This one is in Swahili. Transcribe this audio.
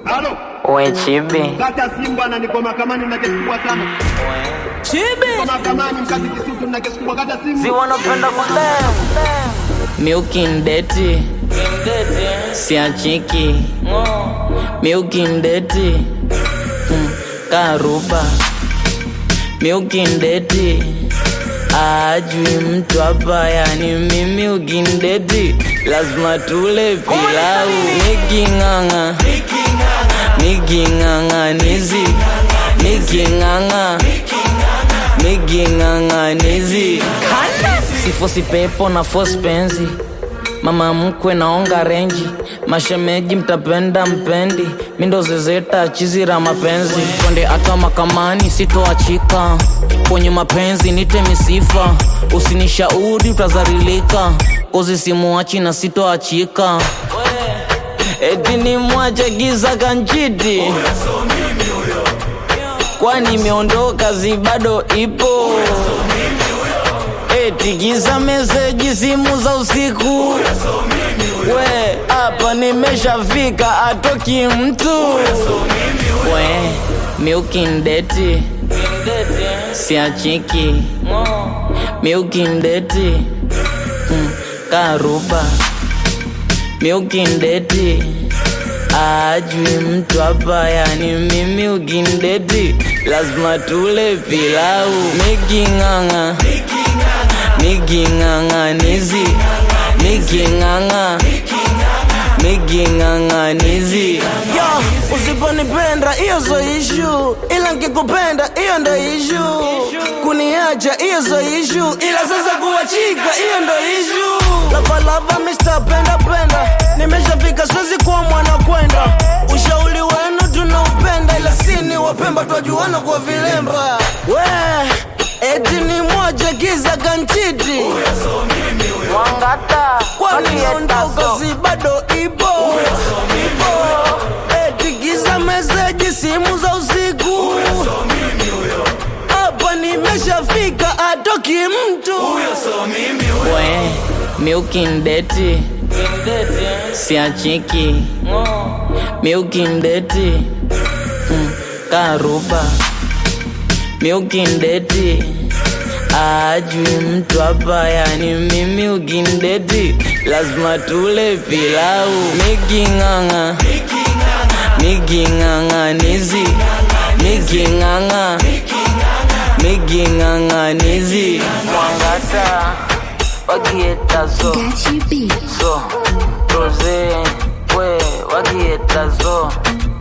Halo, We chibi kata simu bwana, niko mahakamani na kesi kubwa sana. Niko mahakamani mkazi Kisutu na kesi kubwa, kata simu. si wanapenda kudem miukindeti siachiki miukindeti mm, karuba miukindeti ajui mtu hapa yani mimi ukindeti lazima tule pilau niking'ang'a niking'ang'anizi niking'ang'a niking'ang'anizi sifosi pepo na fosi penzi mama mkwe naonga renji mashemeji mtapenda mpendi mindo zezeta chizira mapenzi twende hata makamani sitoachika kwenye mapenzi nite misifa usinishauri utazarilika kozi simuachi na sitoachika eti ni mwache giza kanchiti kwani imeondoka zi bado ipo eti giza meseji simu za usiku we hapa nimeshafika atoki mtu we miukindeti siachiki miukindeti mm, karuba miukindeti ajui mtu hapa yani mimi ukindeti lazima tule pilau miking'ang'a miking'ang'anizi miking'ang'a miking'ang'anizi Yo, usiponipenda hiyo zo ishu, ila nkikupenda hiyo ndo ishu. Kuniacha hiyo zo ishu, ila sasa kuachika hiyo ndo ishu. Lavalava Mr. Penda Penda, nimeshafika siwezi kuwa mwana kwenda. Ushauri wenu tunaupenda, ila sini wapemba twajuana kwa vilemba. We eti ni moja kiza kanchiti, mwangata kwani naondoka si bado ipo ipo. Eti giza meseji simu za usiku hapa nimeshafika atoki mtu we miukindeti siachiki miukindeti mm, karuba miukindeti ajui mtu hapa yani mimi ukindeti lazima tule pilau miking'ang'a miking'ang'anizi miking'ang'a miking'ang'anizi mwangata wakietazo Gachi B. so roze we wakietazo